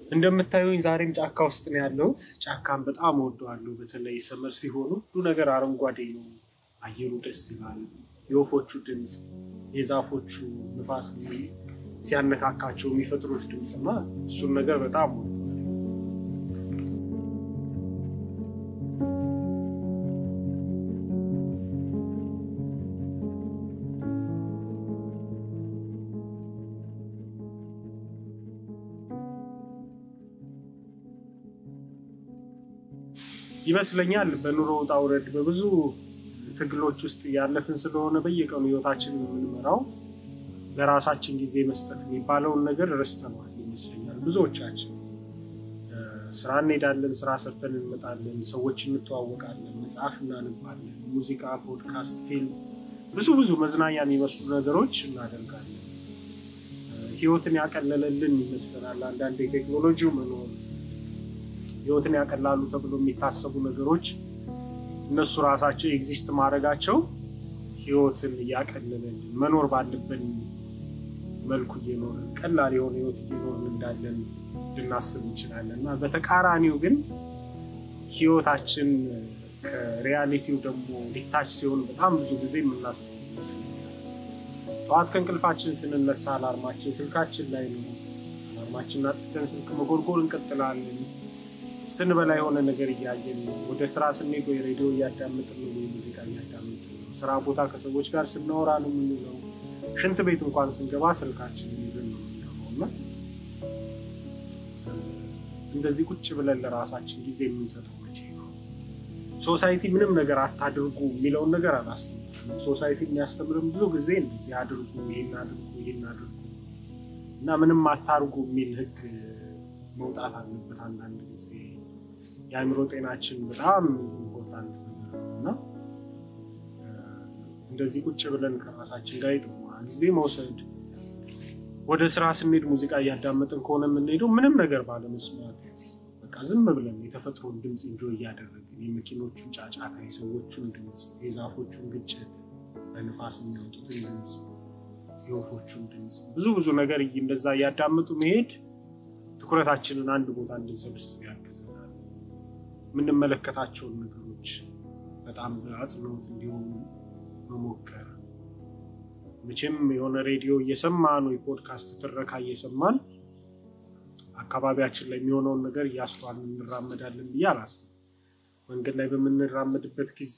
እንደምታዩኝ ዛሬም ጫካ ውስጥ ነው ያለሁት። ጫካን በጣም እወደዋለሁ። በተለይ ሰመር ሲሆኑ ሁሉ ነገር አረንጓዴ ነው። አየሩ ደስ ይላል። የወፎቹ ድምፅ፣ የዛፎቹ ንፋስ ሲያነካካቸው የሚፈጥሩት ድምፅ እና እሱን ነገር በጣም እወደዋለሁ። ይመስለኛል በኑሮ ውጣ ውረድ በብዙ ትግሎች ውስጥ ያለፍን ስለሆነ በየቀኑ ህይወታችንን የምንመራው ለራሳችን ጊዜ መስጠት የሚባለውን ነገር ረስተነዋል ይመስለኛል። ብዙዎቻችን ስራ እንሄዳለን፣ ስራ ሰርተን እንመጣለን፣ ሰዎች እንተዋወቃለን፣ መጽሐፍ እናነባለን፣ ሙዚቃ፣ ፖድካስት፣ ፊልም፣ ብዙ ብዙ መዝናኛ የሚመስሉ ነገሮች እናደርጋለን። ህይወትን ያቀለለልን ይመስለናል። አንዳንድ የቴክኖሎጂው መኖር ህይወትን ያቀላሉ ተብሎ የሚታሰቡ ነገሮች እነሱ ራሳቸው ኤግዚስት ማድረጋቸው ህይወትን እያቀለለልን መኖር ባለብን መልኩ እየኖርን ቀላል የሆነ ህይወት እየኖርን እንዳለን ልናስብ እንችላለን እና በተቃራኒው ግን ህይወታችን ከሪያሊቲው ደግሞ ሊታች ሲሆን በጣም ብዙ ጊዜ የምናስብ ይመስለኛል። ጠዋት ከእንቅልፋችን ስንነሳ አላርማችን ስልካችን ላይ ነው። አላርማችንን አጥፍተን ስልክ መጎርጎር እንቀጥላለን። ስንበላ የሆነ ነገር እያየን ነው። ወደ ስራ ስንሄድ ወይ ሬዲዮ እያዳምጥን ነው ወይ ሙዚቃ እያዳምጥን ነው። ስራ ቦታ ከሰዎች ጋር ስናወራ ነው የምንለው። ሽንት ቤት እንኳን ስንገባ ስልካችን ይዘን ነው የምንገባው እና እንደዚህ ቁጭ ብለን ለራሳችን ጊዜ የምንሰጠው መቼ ነው? ሶሳይቲ ምንም ነገር አታድርጉ የሚለውን ነገር አላስተምርም። ሶሳይቲ የሚያስተምርም ብዙ ጊዜ እንደዚህ አድርጉ፣ ይህን አድርጉ፣ ይህን አድርጉ እና ምንም አታርጉ የሚል ህግ መውጣት አለበት። አንዳንድ ጊዜ የአእምሮ ጤናችን በጣም ኢምፖርታንት ነገር ነው እና እንደዚህ ቁጭ ብለን ከራሳችን ጋር የጥሞና ጊዜ መውሰድ፣ ወደ ስራ ስንሄድ ሙዚቃ እያዳመጥን ከሆነ የምንሄደው ምንም ነገር ባለመስማት በቃ ዝም ብለን የተፈጥሮን ድምፅ እንጆ እያደረግን የመኪኖቹን ጫጫታ፣ የሰዎቹን ድምፅ፣ የዛፎቹን ግጭት፣ በንፋስ የሚያወጡትን ድምፅ፣ የወፎቹን ድምፅ ብዙ ብዙ ነገር እንደዛ እያዳመጡ መሄድ ትኩረታችንን አንድ ቦታ እንድንሰበስብ ያግዘናል። የምንመለከታቸውን ነገሮች በጣም በአጽንኦት እንዲሆኑ መሞከር። መቼም የሆነ ሬዲዮ እየሰማን ወይ ፖድካስት ትረካ እየሰማን አካባቢያችን ላይ የሚሆነውን ነገር እያስተዋልን እንራመዳለን ብዬ አላስብም። መንገድ ላይ በምንራመድበት ጊዜ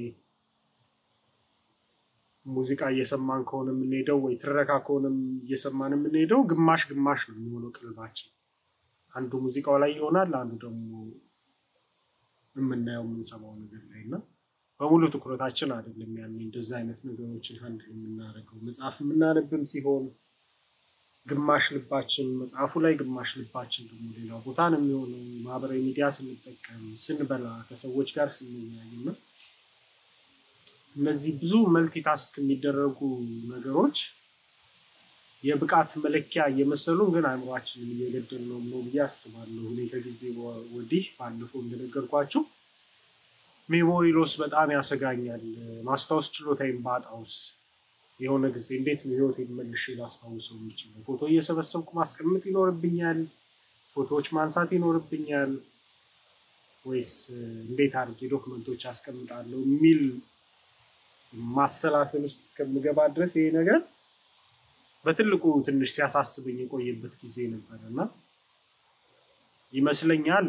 ሙዚቃ እየሰማን ከሆነ የምንሄደው ወይ ትረካ ከሆነ እየሰማን የምንሄደው ግማሽ ግማሽ ነው የሚሆነው ቅልባችን አንዱ ሙዚቃው ላይ ይሆናል፣ አንዱ ደግሞ የምናየው የምንሰማው ነገር ላይ እና በሙሉ ትኩረታችን አይደለም ያን እንደዚህ አይነት ነገሮችን አንድ የምናደርገው። መጽሐፍ የምናነብም ሲሆን ግማሽ ልባችን መጽሐፉ ላይ፣ ግማሽ ልባችን ደግሞ ሌላው ቦታ ነው የሚሆነው። ማህበራዊ ሚዲያ ስንጠቀም፣ ስንበላ፣ ከሰዎች ጋር ስንወያይ እና እነዚህ ብዙ መልቲታስክ የሚደረጉ ነገሮች የብቃት መለኪያ እየመሰሉን ግን አእምሯችንን እየገደል ነው ነው ብዬ አስባለሁ። እኔ ከጊዜ ወዲህ ባለፈው እንደነገርኳቸው ሜሞሪ ሎስ በጣም ያሰጋኛል። ማስታወስ ችሎታዬን ባጣውስ የሆነ ጊዜ እንዴት ነው ህይወቴን መልሼ ላስታውሰው የሚችለው? ፎቶ እየሰበሰብኩ ማስቀመጥ ይኖርብኛል? ፎቶዎች ማንሳት ይኖርብኛል? ወይስ እንዴት አድርጌ ዶክመንቶች አስቀምጣለሁ የሚል ማሰላሰል ውስጥ እስከምገባ ድረስ ይሄ ነገር በትልቁ ትንሽ ሲያሳስበኝ የቆየበት ጊዜ ነበር እና ይመስለኛል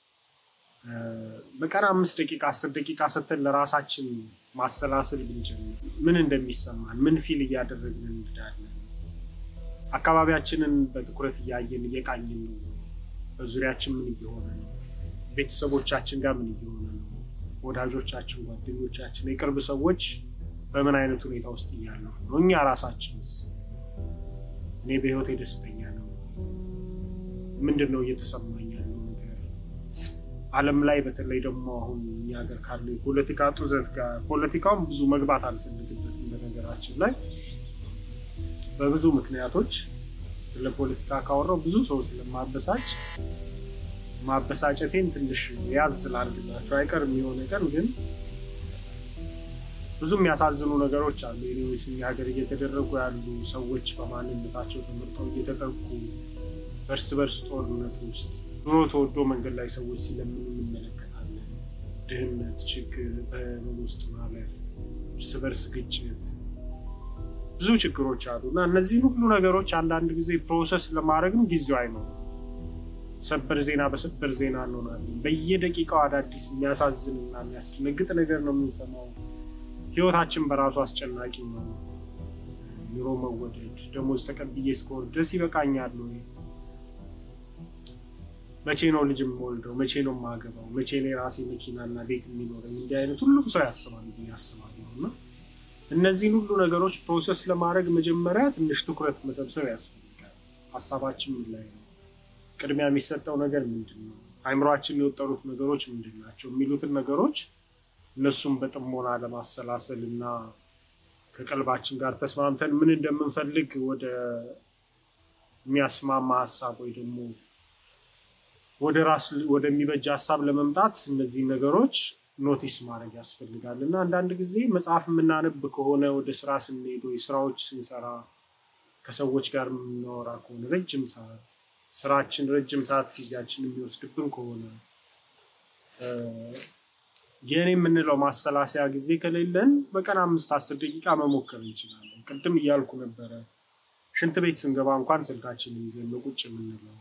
በቀን አምስት ደቂቃ አስር ደቂቃ ሰተን ለራሳችን ማሰላሰል ብንጀምር ምን እንደሚሰማን ምን ፊል እያደረግን እንዳለን አካባቢያችንን በትኩረት እያየን እየቃኝን ነው። በዙሪያችን ምን እየሆነ ነው? ቤተሰቦቻችን ጋር ምን እየሆነ ነው? ወዳጆቻችን፣ ጓደኞቻችን፣ የቅርብ ሰዎች በምን አይነት ሁኔታ ውስጥ እያለፉ ነው? እኛ ራሳችንስ እኔ በህይወቴ ደስተኛ ነው? ምንድን ነው እየተሰማኝ ያለው ነገር? ዓለም ላይ በተለይ ደግሞ አሁን እኛ ሀገር ካለው የፖለቲካ ጡዘት ጋር ፖለቲካውን ብዙ መግባት አልፈልግበትም። በነገራችን ላይ በብዙ ምክንያቶች ስለ ፖለቲካ ካወራው ብዙ ሰው ስለማበሳጭ ማበሳጨቴን ትንሽ ያዝ ስላልግላቸው አይቀርም የሆነ ቀን ግን ብዙ የሚያሳዝኑ ነገሮች አሉ። ኒዌይስ እኛ ሀገር እየተደረጉ ያሉ ሰዎች በማንነታቸው ተመርጠው እየተጠቁ በእርስ በርስ ጦርነት ውስጥ ኑሮ ተወዶ መንገድ ላይ ሰዎች ሲለምኑ እንመለከታለን። ድህነት፣ ችግር፣ በህመም ውስጥ ማለፍ፣ እርስ በርስ ግጭት፣ ብዙ ችግሮች አሉ እና እነዚህን ሁሉ ነገሮች አንዳንድ ጊዜ ፕሮሰስ ለማድረግም ጊዜው አይኖርም። ሰበር ዜና በሰበር ዜና እንሆናለን። በየደቂቃው አዳዲስ የሚያሳዝንና የሚያስደነግጥ ነገር ነው የምንሰማው። ህይወታችን በራሱ አስጨናቂ ነው። ኑሮ መወደድ፣ ደሞዝ ተቀብዬ እስከወር ድረስ ይበቃኛል ወይ? መቼ ነው ልጅ የምወልደው? መቼ ነው የማገባው? መቼ ነው የራሴ መኪናና ቤት የሚኖረኝ? እንዲህ አይነት ሁሉም ሰው ያስባል ብዬ አስባለሁ እና እነዚህን ሁሉ ነገሮች ፕሮሰስ ለማድረግ መጀመሪያ ትንሽ ትኩረት መሰብሰብ ያስፈልጋል። ሀሳባችን ምን ላይ ነው? ቅድሚያ የሚሰጠው ነገር ምንድን ነው? አይምሯችን የወጠሩት ነገሮች ምንድን ናቸው? የሚሉትን ነገሮች እነሱም በጥሞና ለማሰላሰል እና ከቀልባችን ጋር ተስማምተን ምን እንደምንፈልግ ወደ የሚያስማማ ሀሳብ ወይ ደግሞ ወደ ራስ ወደሚበጅ ሀሳብ ለመምጣት እነዚህ ነገሮች ኖቲስ ማድረግ ያስፈልጋል እና አንዳንድ ጊዜ መጽሐፍ የምናነብ ከሆነ ወደ ስራ ስንሄድ ወይ ስራዎች ስንሰራ ከሰዎች ጋር የምናወራ ከሆነ ረጅም ሰዓት ስራችን ረጅም ሰዓት ጊዜያችን የሚወስድብን ከሆነ የእኔ የምንለው ማሰላሰያ ጊዜ ከሌለን በቀን አምስት አስር ደቂቃ መሞከር እንችላለን። ቅድም እያልኩ ነበረ፣ ሽንት ቤት ስንገባ እንኳን ስልካችንን ይዘን ነው ቁጭ የምንለው።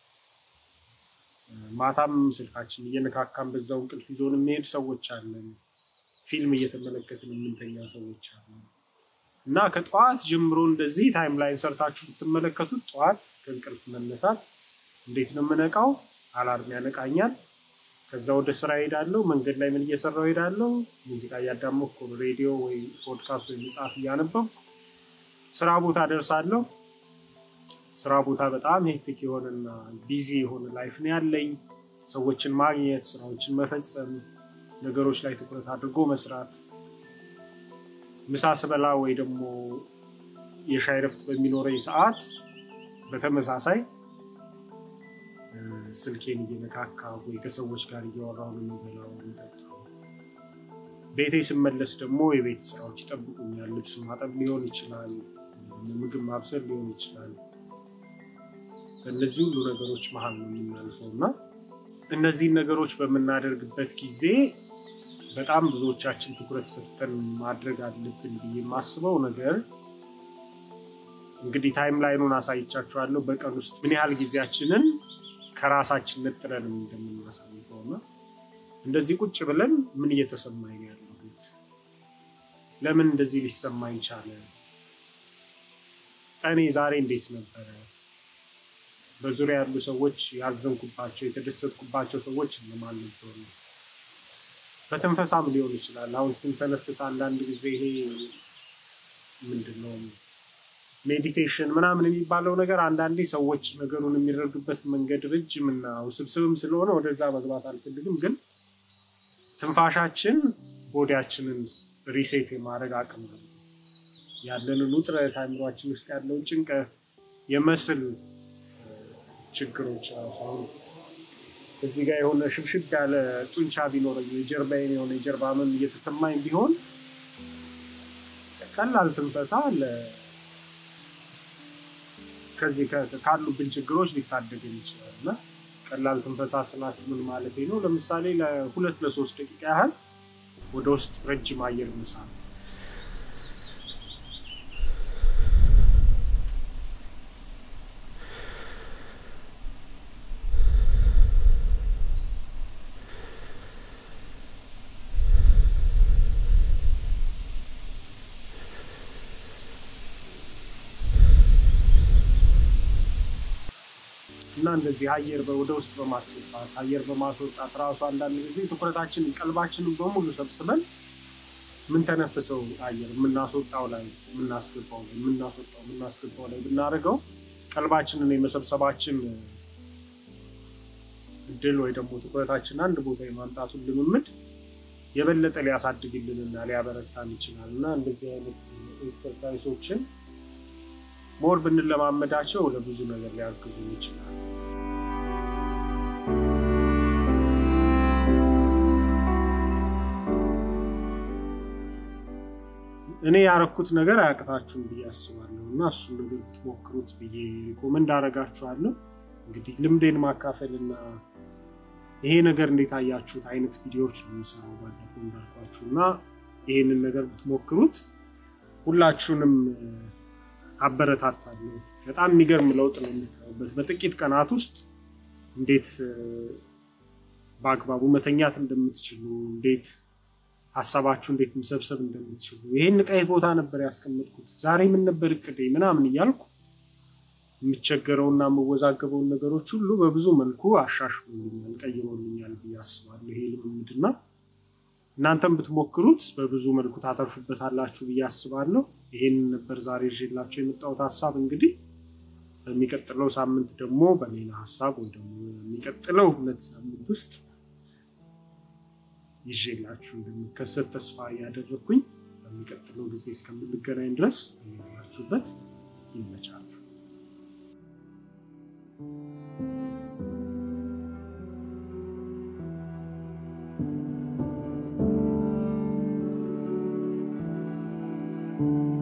ማታም ስልካችን እየነካካን በዛው እንቅልፍ ይዞን የሚሄድ ሰዎች አለን። ፊልም እየተመለከትን የምንተኛ ሰዎች አለን። እና ከጠዋት ጀምሮ እንደዚህ ታይም ላይን ሰርታችሁ ብትመለከቱት ጠዋት ከእንቅልፍ መነሳት እንዴት ነው የምነቃው? አላርም ያነቃኛል። ከዛ ወደ ስራ ሄዳለሁ። መንገድ ላይ ምን እየሰራው ሄዳለሁ? ሙዚቃ እያዳመኩ ሬዲዮ ወይ ፖድካስት ወይ መጽሐፍ እያነበብኩ ስራ ቦታ ደርሳለሁ። ስራ ቦታ በጣም ሄክቲክ የሆነና ቢዚ የሆነ ላይፍ ነው ያለኝ። ሰዎችን ማግኘት፣ ስራዎችን መፈጸም፣ ነገሮች ላይ ትኩረት አድርጎ መስራት ምሳ ስበላ ወይ ደግሞ የሻይ ረፍት በሚኖረኝ ሰዓት በተመሳሳይ ስልኬን እየነካካ ወይ ከሰዎች ጋር እያወራሁ ነው የሚበላው የሚጠጣው። ቤቴ ስመለስ ደግሞ የቤት ስራዎች ይጠብቁኛል። ልብስ ማጠብ ሊሆን ይችላል፣ ምግብ ማብሰል ሊሆን ይችላል። በእነዚህ ሁሉ ነገሮች መሀል ነው የምናልፈው እና እነዚህን ነገሮች በምናደርግበት ጊዜ በጣም ብዙዎቻችን ትኩረት ሰጥተን ማድረግ አለብን ብዬ የማስበው ነገር እንግዲህ ታይም ላይኑን አሳይቻችኋለሁ። በቀን ውስጥ ምን ያህል ጊዜያችንን ከራሳችን ነጥለን እንደምናሳልፈው እና እንደዚህ ቁጭ ብለን ምን እየተሰማኝ ነው ያለሁት፣ ለምን እንደዚህ ሊሰማኝ ቻለ፣ ቀኔ ዛሬ እንዴት ነበረ፣ በዙሪያ ያሉ ሰዎች ያዘንኩባቸው የተደሰትኩባቸው ሰዎች እነማን ነበሩ በትንፈሳም ሊሆን ይችላል። አሁን ስንተነፍስ አንዳንድ ጊዜ ይሄ ምንድን ነው ሜዲቴሽን ምናምን የሚባለው ነገር አንዳንዴ ሰዎች ነገሩን የሚረዱበት መንገድ ረጅም እና ውስብስብም ስለሆነ ወደዛ መግባት አልፈልግም። ግን ትንፋሻችን ቦዲያችንን ሪሴት የማድረግ አቅም ነው። ያለንን ውጥረት፣ አእምሯችን ውስጥ ያለውን ጭንቀት፣ የመስል ችግሮች ራሱ አሁን እዚህ ጋር የሆነ ሽብሽብ ያለ ጡንቻ ቢኖረኝ የጀርባዬን የሆነ የጀርባ ህመም እየተሰማኝ ቢሆን ቀላል ትንፈሳ ከዚህ ካሉብን ችግሮች ሊታደገን ይችላል እና ቀላል ትንፈሳ ስላችሁ ምን ማለት ነው? ለምሳሌ ለሁለት ለሶስት ደቂቃ ያህል ወደ ውስጥ ረጅም አየር መሳብ እና እንደዚህ አየር ወደ ውስጥ በማስገባት አየር በማስወጣት ራሱ አንዳንድ ጊዜ ትኩረታችንን ቀልባችንን በሙሉ ሰብስበን የምንተነፍሰው አየር የምናስወጣው ላይ የምናስገባው ላይ የምናስወጣው የምናስገባው ላይ ብናደርገው ቀልባችንን የመሰብሰባችን እድል ወይ ደግሞ ትኩረታችን አንድ ቦታ የማምጣቱን ልምምድ የበለጠ ሊያሳድግልንና ሊያበረታን ይችላል እና እንደዚህ አይነት ኤክሰርሳይሶችን ሞር ብንለማመዳቸው ለብዙ ነገር ሊያግዙ ይችላል። እኔ ያረኩት ነገር አያቅታችሁም ብዬ አስባለሁ እና እሱን ነገር ብትሞክሩት ብዬ ሪኮመንድ አደርጋችኋለሁ። እንግዲህ ልምዴን ማካፈል እና ይሄ ነገር እንዴት አያችሁት አይነት ቪዲዮዎች ነው የሚሰራው ባለፈው እንዳልኳችሁ እና ይህንን ነገር ብትሞክሩት ሁላችሁንም አበረታታለሁ። በጣም የሚገርም ለውጥ ነው የምታዩበት። በጥቂት ቀናት ውስጥ እንዴት በአግባቡ መተኛት እንደምትችሉ፣ እንዴት ሀሳባችሁ እንዴት መሰብሰብ እንደምትችሉ፣ ይህን ቀይ ቦታ ነበር ያስቀመጥኩት ዛሬ ምን ነበር እቅዴ ምናምን እያልኩ የምቸገረውና የምወዛገበውን ነገሮች ሁሉ በብዙ መልኩ አሻሽሎልኛል፣ ቀይሮልኛል ብዬ አስባለሁ። ይሄ ልምምድና እናንተም ብትሞክሩት በብዙ መልኩ ታተርፉበታላችሁ ብዬ አስባለሁ። ይሄን ነበር ዛሬ ይዤላችሁ የመጣሁት ሀሳብ። እንግዲህ በሚቀጥለው ሳምንት ደግሞ በሌላ ሀሳብ ወይ ደግሞ የሚቀጥለው ሁለት ሳምንት ውስጥ ይዤላችሁ እንደሚከሰት ተስፋ እያደረግኩኝ በሚቀጥለው ጊዜ እስከምንገናኝ ድረስ ያላችሁበት ይመቻችሁ። thank you